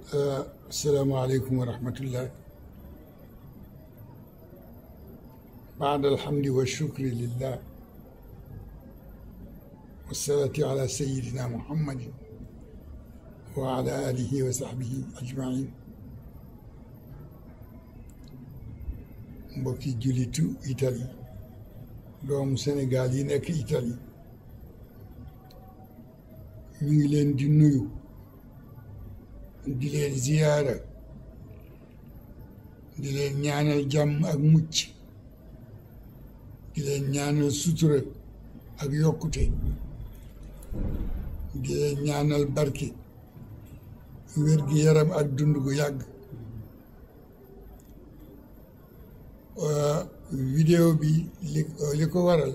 السلام عليكم ورحمة الله بعد الحمد والشكر لله والصلاة على سيدنا محمد وعلى آله وصحبه أجمعين mbokki jullitu Italie doomu Sénégal yi nekk Italie ñu ngi leen di nuyu di leen ziyaara di leen ñaanal jàmm ak mucc di leen ñaanal sutura ak yokkute di leen ñaanal barke wér gi yaram ak dund gu yàgg vidéo bi li li ko waral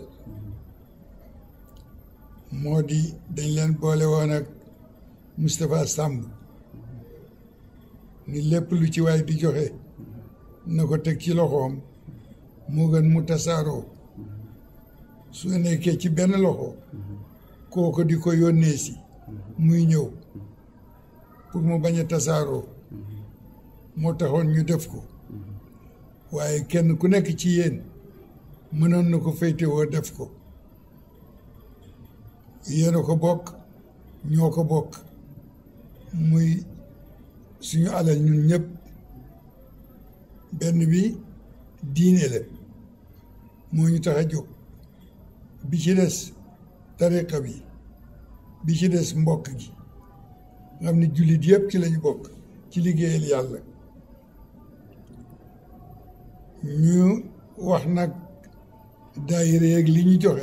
moo di dañ leen boole woon ak Moustapha Samb ni lépp lu ci waay di joxe na ko teg ci loxoom moo gën mu tasaaroo su nekkee ci benn loxo kooko di ko yónnee si muy ñëw pour mu bañ a tasaaroo moo taxoon ñu def ko waaye kenn ku nekk ci yéen mënoon na ko féetewoo def ko yéen a ko bokk ñoo ko bokk muy suñu alal ñun ñëpp benn bi diine la moo ñu tax a jóg bi ci des tariqa bi bi ci des mbokk gi nga xam ne jullit yëpp ci lañu bokk ci liggéeyal yàlla ñu wax nag daayira yeeg li ñu joxe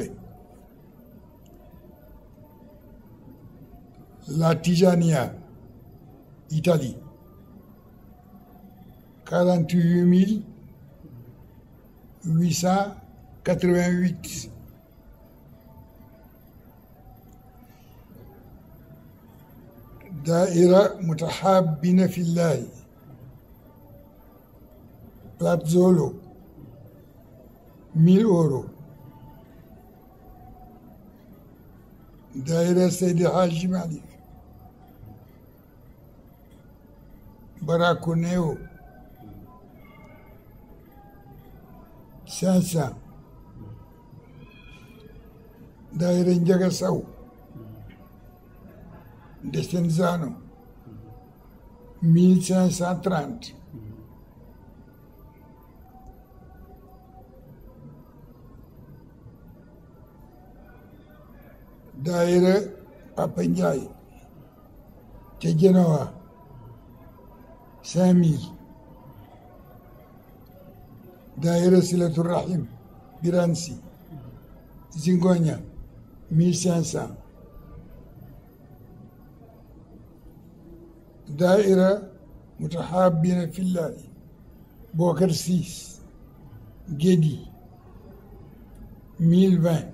la Tijania Italie quarante huit mille huit cent quatre vingt huit daaira mutahabina fillahi Platzolo mille euros daaira Seydi Hadji Malick Barakoneo cinq cent daayira Njaga Saw Desenzano mille cinq cent trente daayira Papa Ndiaye ca Genoa cinq mille daayira Silatu Rahim Biransi Zingoña mille cinq cent daayira Mutahabina Fillahi Bokar Siis Gédi mille vingt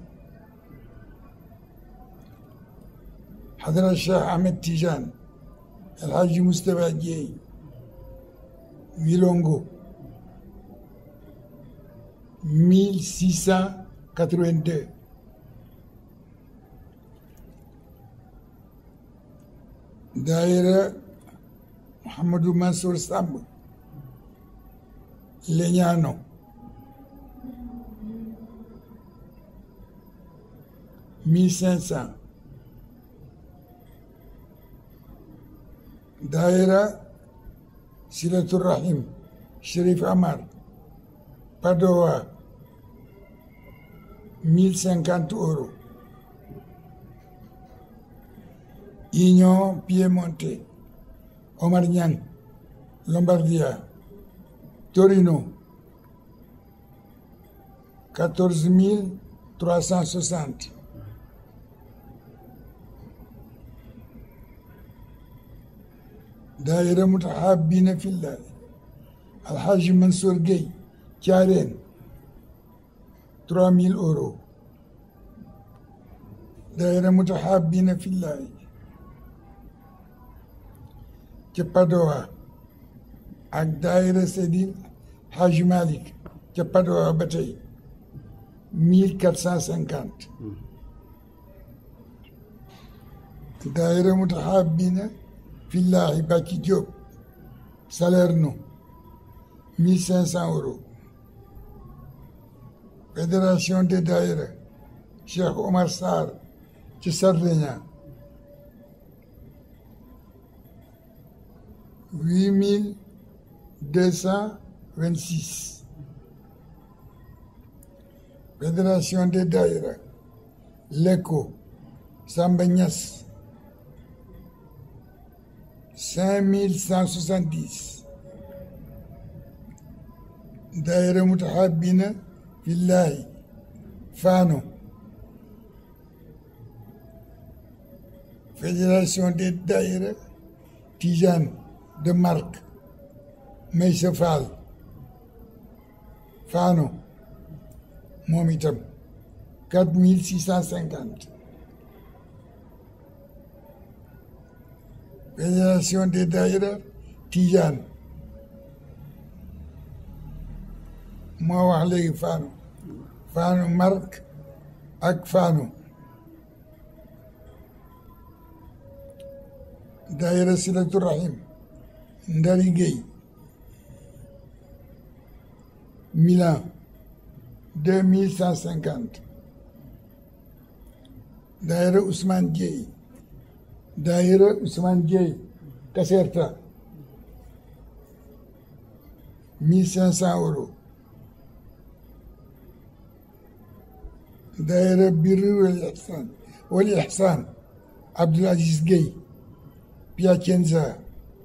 حضرة الشيخ أحمد تيجان الحاج مصطفى جي Milongo 1682 daayira Mouhamadou Mansour Samb Leñano mille cinq cent daayira Silatu Rahim Chérif Amar Padoa mille cinquante euros Union Piemonte Omar Niang Lombardia Torino quatorze mille trois cent soixante daayira mutahabina fillah alhaji Mansour Gueye Thiarène trois mille euros daayira mutahabina fillah ca Padoa ak daayira Seydi Hadji Malick ca Padoa ba tey mille quatre cent cinquante daayira mutahabina fillahi Bàcci Jóob Salerno mille cinq cent euros fédération des daïra Cheikh Omar Sarr ci Sardinia huit mille deux cent vingt six fédération des daïra Lecco Samba Niass cinq mille cent soixante dix daïra Mutahabina Fillahi Fano fédération des daïra Tijane de Marc Maysa Fall Fano moom itam quatre mille six cent cinquante fédération des daïra Tijane moo wax léegi Fano Fano Marc ak Fano daïra Silatu Rahim Ndari Gueye Milan deux mille cent cinquante daayira Ousmane Dieye daayira Ousmane Dieye Caserta mille cinq cent euros daayira Birri wal Ihsan wal Ihsan Abdoul Aziz Gueye Piacenza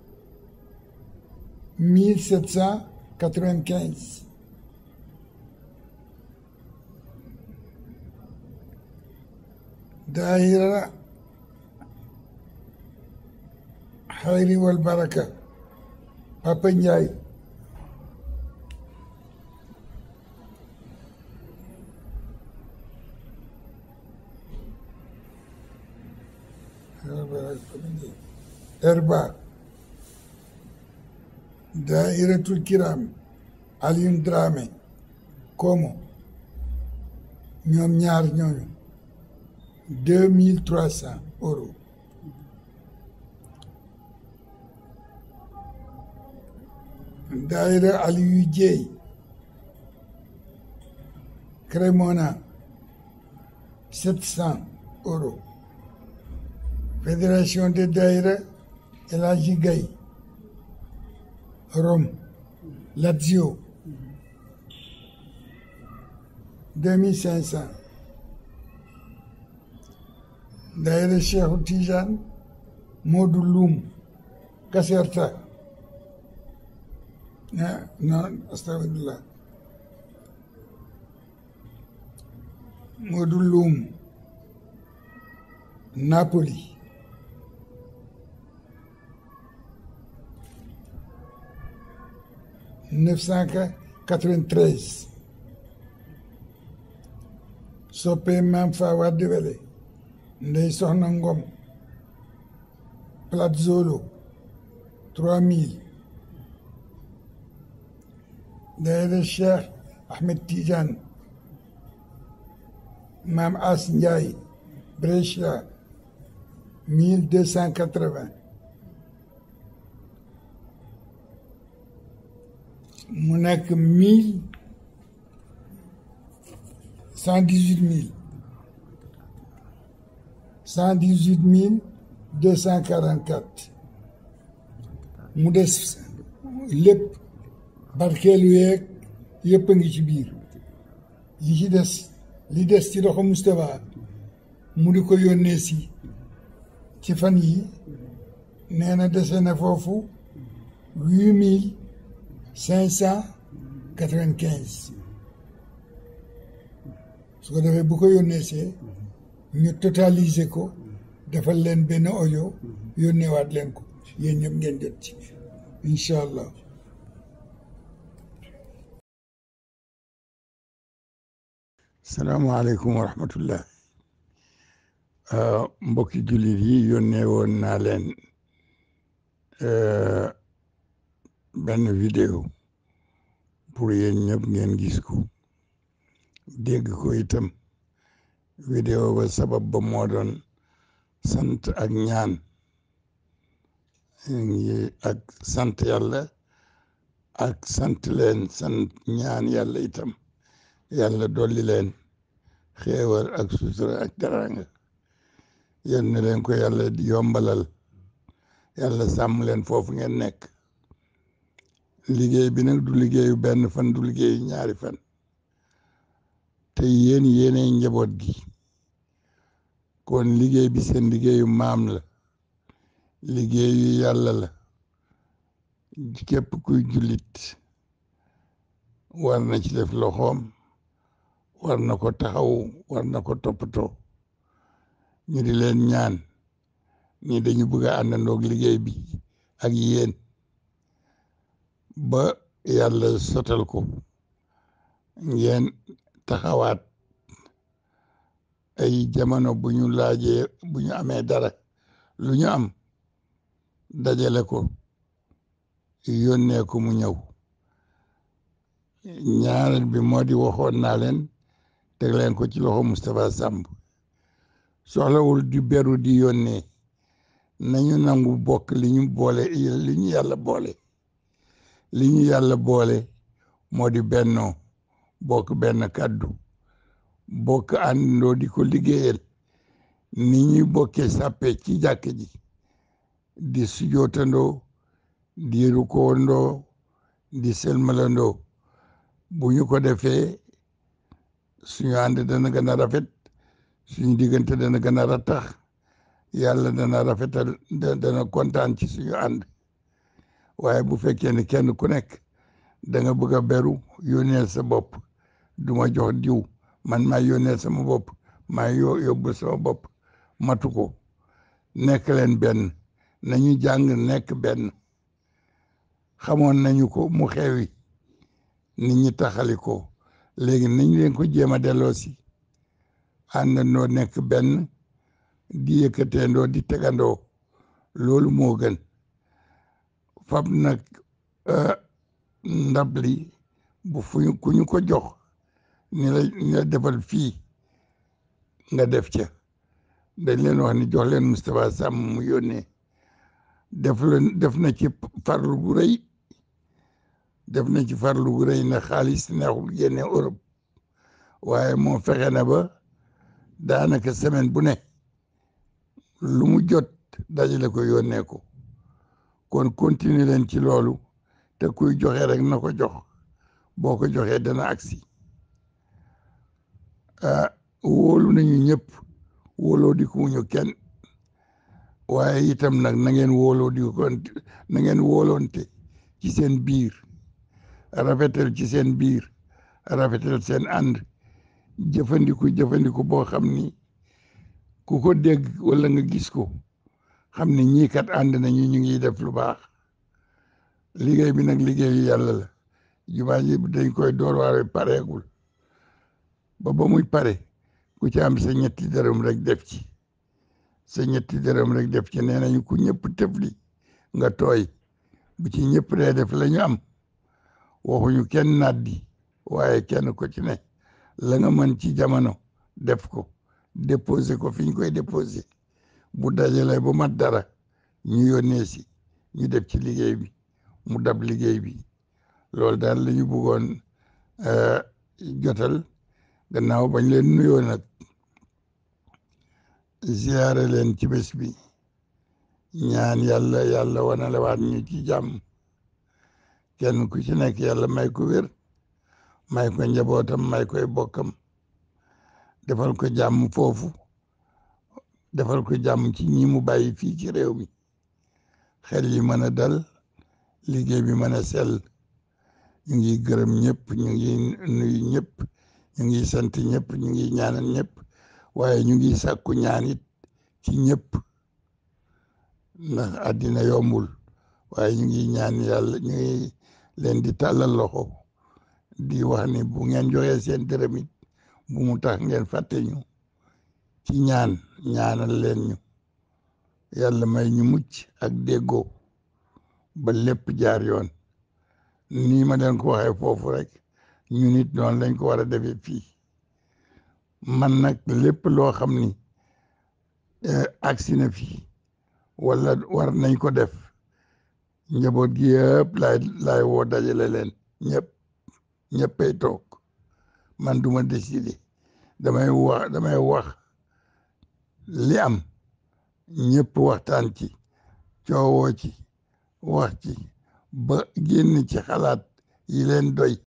mille sept cent quatre-vingt-quinze daayira xayri wal baraka Papa Ndiaye Erba daayiratul kiram Alioune Dramé Komo ñoom ñaar ñooñu deux mille trois cents euros daayira Aliou Dieye Cremona sept cents euros fédération des daayira El Hadji Gaye Rome Lazio deux mille cinq cents daayira Cheikhu Tijaan Moodu Luum Caserta ah non astafirullah Moodu Luum Napoli neuf cent quatre-vingt-treize soppee maam fa wadde wele ndey soxna ngom Platzolo trois mille daayira Cheikh Ahmed Tidiane maam As Ndiaye Brescia mille deux cent quatre-vingts mu nekk mille cent dix-huit mille cent dix-huit mille deux cent quarante-quatre mu des lépp barkeelu yeeg yëpp a ngi ci biir li ci des li des ci loxo Moustapha mu di ko yónnee si ci fan yi nee na dese na foofu huit mille cinq cent quatre-vingt-quinze su ko defee bu ko yónnee see ñu totaliser ko defal leen benn audio yónneewaat leen ko yéen ñëpp ngeen jot ci incha allah salaamaaleykum wa rahmatullah mbokki jullit yi yónnee woon naa leen benn vidéo pour yéen ñëpp ngeen gis ko dégg ko itam vidéo ba sabab ba moo doon sant ak ñaan ak sant yàlla ak sant leen sant ñaan yàlla itam yàlla dolli leen xéewal ak sutura ak teraanga yal na leen ko yàlla di yombalal yàlla sàmm leen foofu ngeen nekk liggéey bi nag du liggéeyu benn fan du liggéeyu ñaari fan te yéen yéenay njaboot gi kon liggéey bi seen liggéeyu maam la liggéeyu yàlla la képp kuy jullit war na ci def loxoom war na ko taxaw war na ko toppatoo ñu di leen ñaan ñi dañu bëgg a àndandoog liggéey bi ak yéen ba yàlla sotal ko ngeen taxawaat ay jamono bu ñu laajee bu ñu amee dara lu ñu am dajale ko yónnee ko mu ñëw ñaareel bi moo di waxoon naa leen teg leen ko ci loxo Moustapha Samb soxlawul di beru di yónnee nañu nangu bokk li ñu boole li ñu yàlla boole li ñu yàlla boole moo di bennoo bokk benn kàddu bokk àndandoo di ko liggéeyal ni ñuy bokkee sàppe ci jàkk ji di sujootandoo di rukoondoo di selmalandoo bu ñu ko defee suñu ànd dana gën a rafet suñu diggante dana gën a rattax yàlla dana rafetal dana kontaan ci suñu ànd waaye bu fekkee ne kenn ku nekk da nga bëgg a beru yónneel sa bopp du ma jox diw man maa yónneel sama bopp maa yo yóbbu sama bopp matu ko nekk leen benn nañu jàng nekk benn xamoon nañu ko mu xewi nit ñi taxali ko léegi nañ leen ko jéem a delloo si àndandoo nekk benn di yëkkateendoo di tegandoo loolu moo gën fab nag ndab li bu fuñu ku ñu ko jox ni la ni la defal fii nga def ca dañ leen wax ni jox leen Moustapha Samb mu yónnee def leen def na ci farlu gu rëy def na ci farlu gu rëy na xaalis neexul génne Europe waaye moo fexe na ba daanaka semaine bu ne lu mu jot dajale ko yónnee ko kon continuer leen ci loolu te kuy joxe rek na ko jox boo ko joxee dana agsi ah wóolu nañu ñëpp wóoloo di ko ñu kenn waaye itam nag na ngeen wóoloo di ko na ngeen wóoloonte ci seen biir rafetal ci seen biir rafetal seen ànd jëfandiku jëfandiku boo xam ni ku ko dégg wala nga gis ko xam ne ñii kat ànd nañu ñu ngi def lu baax liggéey bi nag liggéeyu yàlla la jumaa ji dañ koy door waaye pareegul ba ba muy pare ku ci am sa ñetti dërëm rek def ci sa ñetti dërëm rek def ci nee nañu ku ñëpp tëfli nga tooy bu ci ñëpp dee def la ñu am waxuñu kenn naddi waaye kenn ko ci ne la nga mën ci jamono def ko déposé ko fi ñu koy déposé bu dajalee ba mat dara ñu yónnee si ñu def ci liggéey bi mu dab liggéey bi loolu daal la ñu bëggoon jotal gannaaw bañ leen nuyoo nag ziyaare leen ci bés bi ñaan yàlla yàlla wanalewaat ñu ci jàmm kenn ku ci nekk yàlla may ko wér may ko njabootam may koy bokkam defal ko jàmm foofu defal ko jàmm ci ñi mu bàyyi fii ci réew mi xel yi mën a dal liggéey bi mën a sell ñu ngi gërëm ñëpp ñu ngi nuyu ñëpp ñu ngi sant ñëpp ñu ngi ñaanal ñëpp waaye ñu ngi sàkku ñaan it ci ñëpp ndax àddina yombul waaye ñu ngi ñaan yàlla ñu ngi leen di tàllal loxo di wax ni bu ngeen joxee seen dërëm it bu mu tax ngeen fàtte ñu ci ñaan ñaanal leen ñu yàlla may ñu mucc ak déggoo ba lépp jaar yoon nii ma leen ko waxee foofu rek ñu nit noonu lañ ko war a defee fii man nag lépp loo xam ni agsi na fii wala war nañ ko def njaboot gi yëpp laay laay woo dajale leen ñëpp ñëppay toog man duma décider damay wax damay wax li am ñëpp waxtaan ci coowoo ci wax ci ba génn ci xalaat yi leen doy